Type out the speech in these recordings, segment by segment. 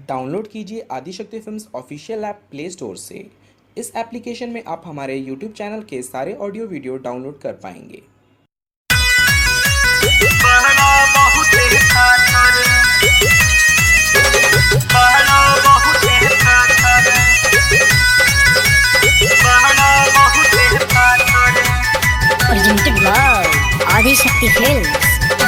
Download कीजिए Adishakti films official app play store से इस एप्लीकेशन में आप हमारे यूट्यूब चैनल के सारे ऑडियो वीडियो डाउनलोड कर पाएंगे बहना बहुत खातर बहना बहुत खातर बहना बहुत खातर presented by Adi Shakti Films.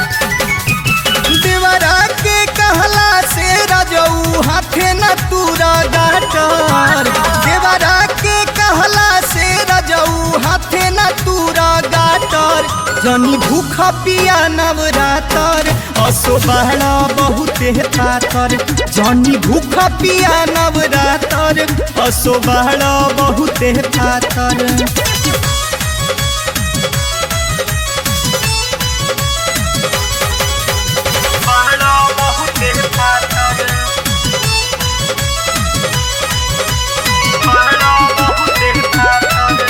देवरा के कहला से रजऊ हाथे न तूरा गाटर देवरा के कहला से रजऊ हाथे न तूरा गाटर जनी भूख पिया नवरातर असो बहरा बहुते पातर जनी भूख पिया नवरातर असो बहरा बहुते पातर बहना बहुत खातर बहना बहुत खातर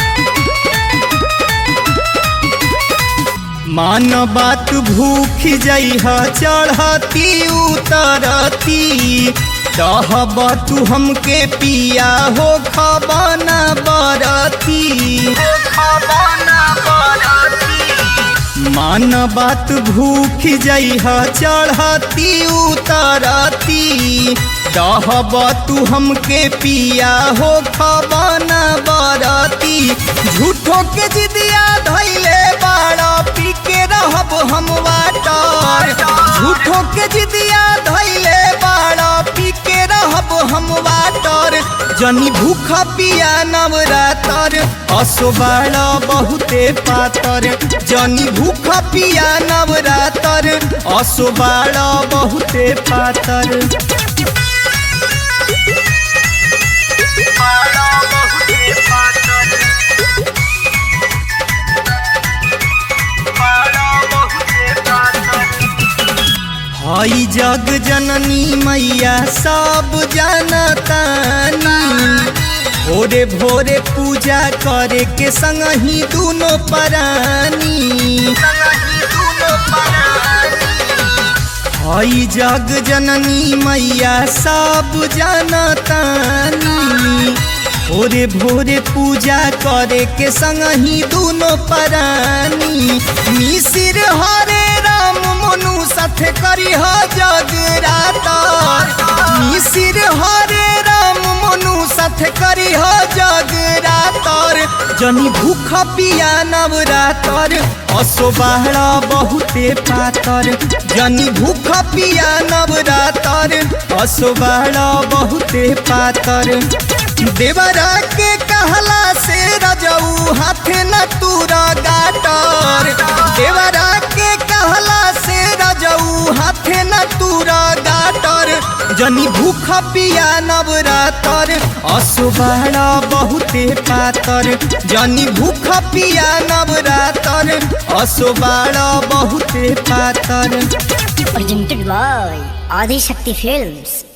मान बात भूख जइह चढ़ती उतरती कहब तू हमके पिया हो खबना बरती खबना बरती मान बात भूख जइह चढ़ती उतरती कहब तू हमके पिया हो खबना बरती झूठो के जिदिया धैले बाड़ा पी के रहब हम वाटर झूठो के जिदिया धैले बाड़ा पी के रहब हम वाटर जनी भूख पिया नवरातर असो बाड़ा बहुते पातर जनी भूख पिया नवरातर असो बाड़ा बहुते पातर बहना बहुत खातर बहना बहुत खातर हई जग जननी मैया सब जानतानी भोरे भोरे पूजा करे के संग ही दोनों परानी हई जग जननी मैया सब जानतानी भोरे भोरे पूजा करे के संग ही दोनों परानी मिसिर हरे राम मनु साथे करी ह जगरातर मिसिर हरे राम मनु साथे करी ह जगरातर जनी भूख पिया नवरातर असो बाहरा बहुते पातर जनी भूख पिया नवरातर असो बाहरा बहुते पातर देवरा के कहला से रजऊ हाथे न तूरा गाटर देवरा के कहला से रजऊ हाथे न तूरा गाटर जनी भूख पिया नवरातर असुबाड़ा बहुते पातर जनी भूख पिया नवरातर असुबाड़ा बहुते पातर Presented by Adi Shakti Films.